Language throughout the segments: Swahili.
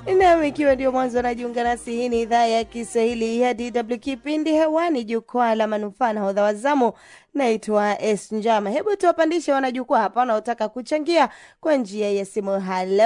Nam, ikiwa ndio mwanzo anajiunga nasi, hii ni idhaa ya Kiswahili ya DW, kipindi hewani, jukwaa la manufaa na hodha wazamu. Naitwa Es Njama. Hebu tuwapandishe wanajukwaa hapa wanaotaka kuchangia kwa njia ya simu.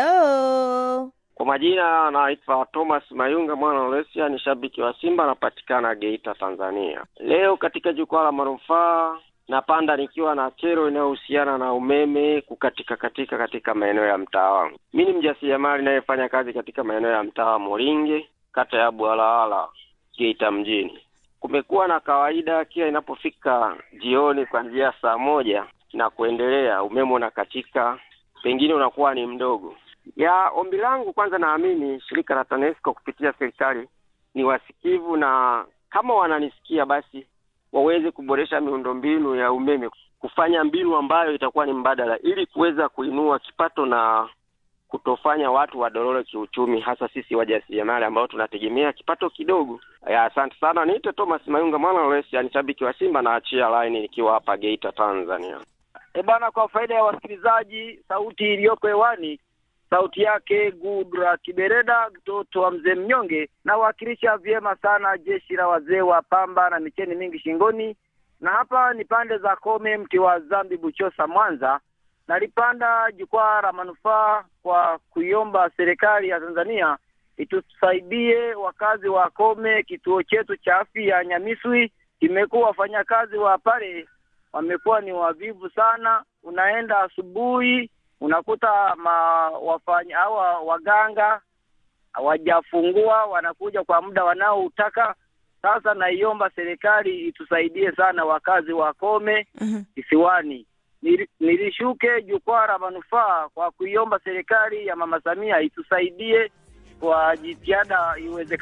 Halo, Kwa majina naitwa Thomas Mayunga mwana wa Olesia, ni shabiki wa Simba, anapatikana Geita, Tanzania. Leo katika jukwaa la manufaa napanda nikiwa na kero inayohusiana na umeme kukatika katika katika maeneo ya mtaa wangu. Mi ni mjasiriamali inayefanya kazi katika maeneo ya mtaa wa Moringe, kata ya Bwalala, Geita mjini. Kumekuwa na kawaida kila inapofika jioni kuanzia saa moja na kuendelea, umeme unakatika, pengine unakuwa ni mdogo ya ombi langu kwanza, naamini shirika la TANESCO kupitia serikali ni wasikivu, na kama wananisikia basi waweze kuboresha miundombinu ya umeme, kufanya mbinu ambayo itakuwa ni mbadala, ili kuweza kuinua kipato na kutofanya watu wadorore kiuchumi, hasa sisi wajasiriamali ambao tunategemea kipato kidogo. Ya, asante sana. Niite Thomas Mayunga mwana wa Olesia, ni shabiki wa Simba na achia line nikiwa hapa Geita, Tanzania. E bana, kwa faida ya wasikilizaji, sauti iliyoko hewani sauti yake Gudra Kibereda, mtoto wa mzee mnyonge, nawakilisha vyema sana jeshi la wazee wa pamba na micheni mingi shingoni, na hapa ni pande za Kome, mti wa Zambi, Buchosa, Mwanza. Nalipanda jukwaa la manufaa kwa kuiomba serikali ya Tanzania itusaidie wakazi wa Kome. Kituo chetu cha afya ya Nyamiswi kimekuwa wafanyakazi wa pale wamekuwa ni wavivu sana, unaenda asubuhi unakuta ma wafanya hawa waganga hawajafungua, wanakuja kwa muda wanaoutaka. Sasa naiomba serikali itusaidie sana wakazi wa Kome kisiwani. Nili- Nilishuke jukwaa la manufaa kwa kuiomba serikali ya Mama Samia itusaidie kwa jitihada iwezekana.